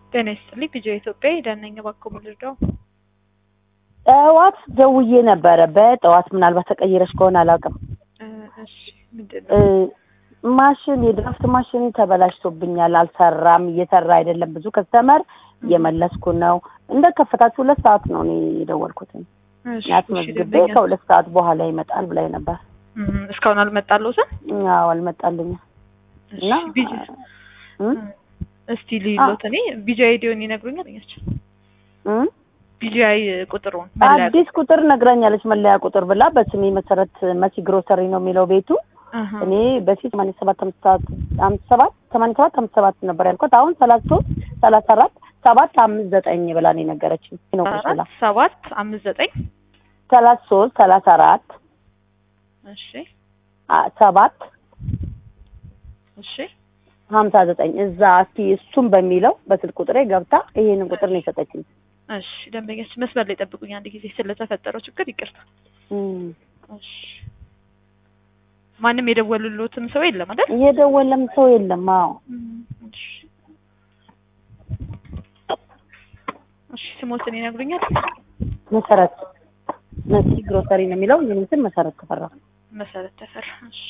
ጤና ይስጥልኝ ቪዲዮ ኢትዮጵያ ዳነኝ እባክዎ ልርዳው? ጠዋት ደውዬ ነበረ። በጠዋት ምናልባት ተቀይረሽ ከሆነ አላውቅም። እ እሺ ምንድን እ ነው? ማሽን የድራፍት ማሽን ተበላሽቶብኛል፣ አልሰራም፣ እየሰራ አይደለም። ብዙ ከስተመር እየመለስኩ ነው። እንደ ከፈታችሁ ሁለት ሰዓት ነው እኔ የደወልኩት። እሺ እሺ ያስመዝግቤ ደንበኛ ከሁለት ሰዓት በኋላ ይመጣል ብላኝ ነበር። እም፣ እስካሁን አልመጣልዎትም? አዎ አልመጣልኝም። እሺ እና ቪጂ እም? እስቲ ልይሎት እኔ ቪጂአይ ዲዮን ይነግሩኛል ያቸው እም? ቪጂአይ ቁጥሩን መለያ አዲስ ቁጥር ነግራኛለች፣ መለያ ቁጥር ብላ በስሜ መሰረት መሲ ግሮሰሪ ነው የሚለው ቤቱ። አሃ እኔ በፊት ሰማንያ ሰባት አምስት አምስት ሰባት ሰማንያ ሰባት አምስት ሰባት ነበር ያልኳት። አሁን ሰላሳ ሶስት ሰላሳ አራት ሰባት አምስት ዘጠኝ ብላ ነው የነገረችኝ። ነው ቁጭ ብላ አራት ሰባት አምስት ዘጠኝ ሰላሳ ሶስት ሰላሳ አራት እሺ አ- ሰባት እሺ ሀምሳ ዘጠኝ እዛ እስኪ እሱም በሚለው በስልክ ቁጥሬ ገብታ ይሄንን ቁጥር ነው የሰጠችኝ። እሺ ደንበኛች መስመር ላይ ጠብቁኝ አንድ ጊዜ ስለተፈጠረው ችግር ይቅርታ እም። እሺ ማንም የደወሉልዎትም ሰው የለም አይደል እየደወለም ሰው የለም። አዎ እሺ እሺ ስሞትን ይነግሩኛል መሰረት መሲ ግሮሰሪ ነው የሚለው ይህን ስም መሰረት ተፈራ። መሰረት ተፈራ እሺ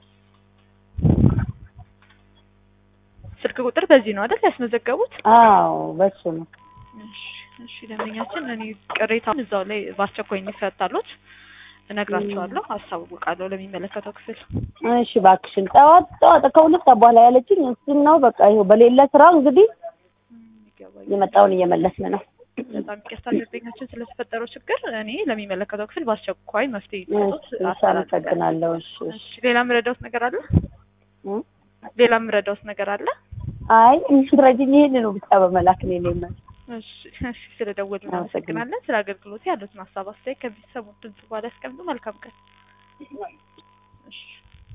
ስልክ ቁጥር በዚህ ነው አይደል ያስመዘገቡት አዎ በሱ ነው። እሺ እሺ ደንበኛችን እኔ ቅሬታውን እዛው ላይ በአስቸኳይ እንዲፈታሉት እነግራቸዋለሁ አሳውቃለሁ ለሚመለከተው ክፍል እሺ እባክሽን ጠዋት ጠዋት ከሁለት ሰዓት በኋላ ያለችኝ እሱን ነው። በቃ ይኸው በሌለ ስራ እንግዲህ ይገባኛል። የመጣውን እየመለስን ነው። በጣም ይቅርታ ደንበኛችን ስለተፈጠረው ችግር እኔ ለሚመለከተው ክፍል በአስቸኳይ መፍትሄ እሺ ይሰጡት እሺ፣ አስተላልፋለሁ። አመሰግናለሁ። እሺ እሺ። እሺ ሌላ ምረዳውት ነገር አለ? እም? ሌላ ምረዳውት ነገር አለ? አይ የምትረጂኝ ይሄን ነው ብቻ በመላክ ነው የኔ እሺ እሺ ስለደወሉ እናመሰግናለን። ስለ አገልግሎት ያሉትን ሀሳብ አስተያየት ከቤተሰቡ ድምጽ በኋላ ያስቀምጡ። መልካም ቀን። እሺ